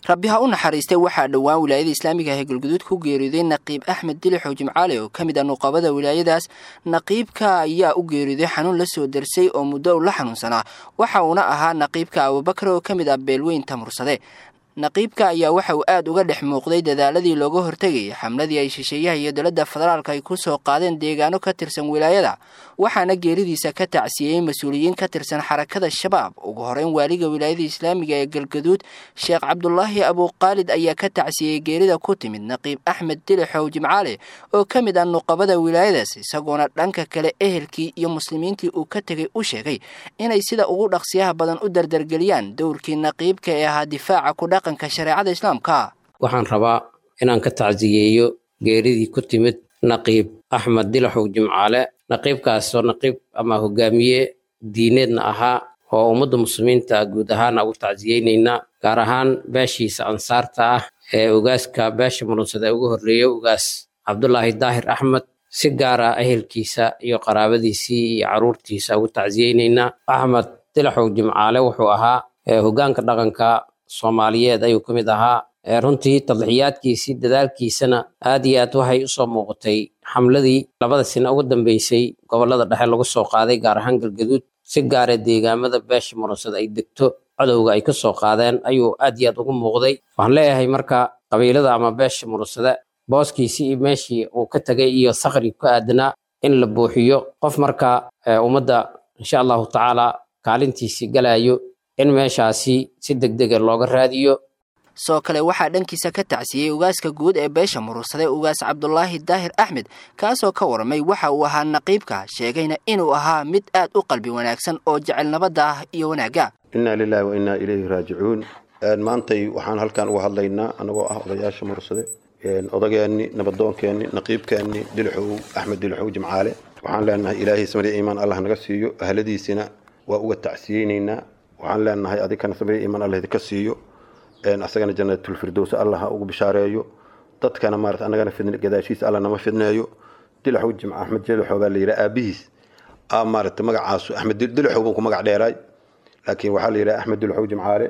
rabbi ha u naxariistay waxaa dhowaan wilaayada islaamiga ah ee galguduud ku geeriyooday naqiib axmed dilixow jimcaale oo ka mid ah nuqabada wilaayadaas naqiibka ayaa u geeriyooday xanuun la soo darsay oo muddo u la xanuunsanaa waxa uuna ahaa naqiibka abubakar oo ka mid ah beelweynta mursade naqiibka ayaa waxa uu aad uga dhex muuqday dadaaladii looga hortegayay xamladii ay shisheeyaha iyo dowladda federaalka ay ku soo qaadeen deegaano ka tirsan wilaayada waxaana geeridiisa ka tacsiyeyey mas-uuliyiin ka tirsan xarakada shabaab ugu horeyn waaliga wilaayada islaamiga ee galgaduud sheekh cabdulaahi abuuqaalid ayaa ka tacsiyey geerida ku timid naqiib axmed dilixow jimcaale oo ka mid ah nuqabada wilaayadaas isagoona dhanka kale ehelkii iyo muslimiintii uu ka tegay u sheegay inay sida ugu dhaqsiyaha badan u dardargeliyaan dowrkii naqiibka ee ahaa difaaca ku dhaqanka shareecada islaamka waxaan rabaa inaan ka tacsiyeeyo geeridii ku timid naqiib axmed dilaxow jimcaale naqiibkaasoo naqiib ama hogaamiye diineedna ahaa oo ummadda muslimiinta guud ahaana ugu tacsiyeynaynaa gaar ahaan beeshiisa ansaarta ah ee ogaaska beesha murunsada ee ugu horreeya ogaas cabdulaahi daahir axmed si gaara ehelkiisa iyo qaraabadiisii iyo carruurtiisa ugu tacsiyeynaynaa axmed dilaxow jimcaale wuxuu ahaa hogaanka dhaqanka soomaaliyeed ayuu ka mid ahaa runtii tadlixiyaadkiisii dadaalkiisana aad iyo aad waxay usoo muuqatay xamladii labada sina ugu dambeysay gobolada dhexe lagu soo qaaday gaar ahaan galgaduud si gaara deegaamada beesha murunsada ay degto cadowga ay ka soo qaadeen ayuu aad iyo aad ugu muuqday waxaan leeyahay marka qabiilada ama beesha murunsada booskiisii iyo meeshii uu ka tegay iyo sakri ku aadanaa in la buuxiyo qof marka ummadda insha allahu tacaala kaalintiisii galayo in meeshaasi si degdega looga raadiyo soo kale waxaa dhankiisa ka tacsiyey ugaaska guud ee beesha murursade ugaas cabdulaahi daahir axmed kaasoo ka warramay waxa uu ahaa naqiibka sheegayna inuu ahaa mid aad u qalbi wanaagsan oo jecel nabadda ah iyo wanaagga innaa lilaahi wa innaa ilayhi raajicuun maantay waxaan halkan uga hadlaynaa anagoo ah odayaasha murursade odageenni nabadoonkeenni naqiibkeenni dilixow axmed dilixow jimcaale waxaan leenahay ilaahay samri iimaan allah naga siiyo ahladiisina waa uga tacsiyeynaynaa waxaan leenahay adikana samri iimaan allah idinka siiyo asagana janatulfirdows allah ha ugu bishaareeyo dadkana maarata annagana fidn gadaashiisa alla nama fidneeyo dilaxow jimca axmed dilixow baa la yidhaha aabihiis a maarata magacaasu axmed dilixow buu ku magac dheeraay laakiin waxaa la yidhaha axmed dilixow jimcaale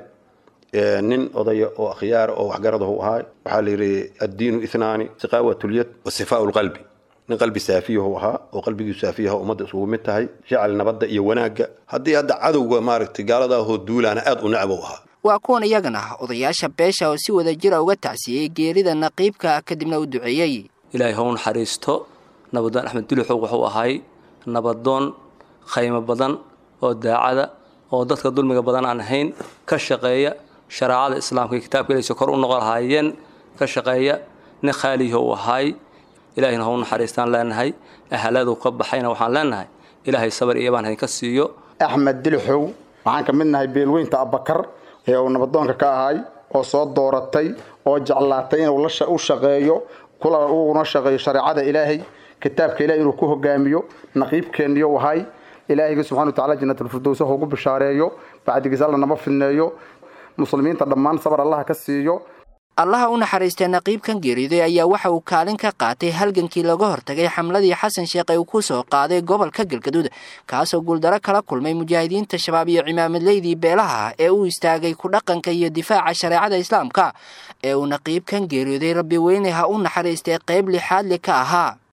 nin odaya oo akhyaara oo waxgaradahu ahaa waxaa la yidhi addiinu ithnaani siqaawatulyad wa sifaau lqalbi nin qalbi saafiyahu ahaa oo qalbigiisu saafiyaha ummadda isugu mid tahay jecel nabadda iyo wanaagga haddii hadda cadowga maaragtay gaaladaahoo duulaana aad u necbow ahaa waa kuwan iyagana odayaasha beesha oo si wada jira uga tacsiyey geerida naqiibka kadibna u duceeyey ilaahay hau naxariisto nabadoon axmed dulixow wuxuu ahay nabadoon khaymo badan oo daacada oo dadka dulmiga badan aan ahayn ka shaqeeya shareecada islaamka iyo kitaabka ilaysa kor u noqon lahaayeen ka shaqeeya nin khaaliyaho uu ahay ilaahayna hau naxariistaan leenahay ahaladu ka baxayna waxaan leenahay ilaahay sabar iyo baan haynka siiyo axmed dilixow waxaan ka mid nahay beelweynta abakar ee uu nabadoonka ka ahay oo soo dooratay oo jeclaatay inuu u shaqeeyo kula uguna shaqeeyo shareecada ilaahay kitaabka ilahay inuu ku hogaamiyo naqiibkeeniyo ahay ilaahayga subxana wa tacala janatulfirdowsa ha ugu bishaareeyo bacdigiis alla nama fidneeyo muslimiinta dhammaan sabar allaha ka siiyo allaha u naxariistay naqiibkan geeriyooday ayaa waxa uu kaalin ka qaatay halgankii laga hortagay xamladii xasan sheekh ee uu ku soo qaaday gobolka galgaduud kaasoo guuldaro kala kulmay mujaahidiinta shabaab iyo cimaamadleydii beelaha ee u istaagay ku dhaqanka iyo difaaca shareecada islaamka ee uu naqiibkan geeriyooday rabbi weyne ha u naxariistay qayb lixaadli ka ahaa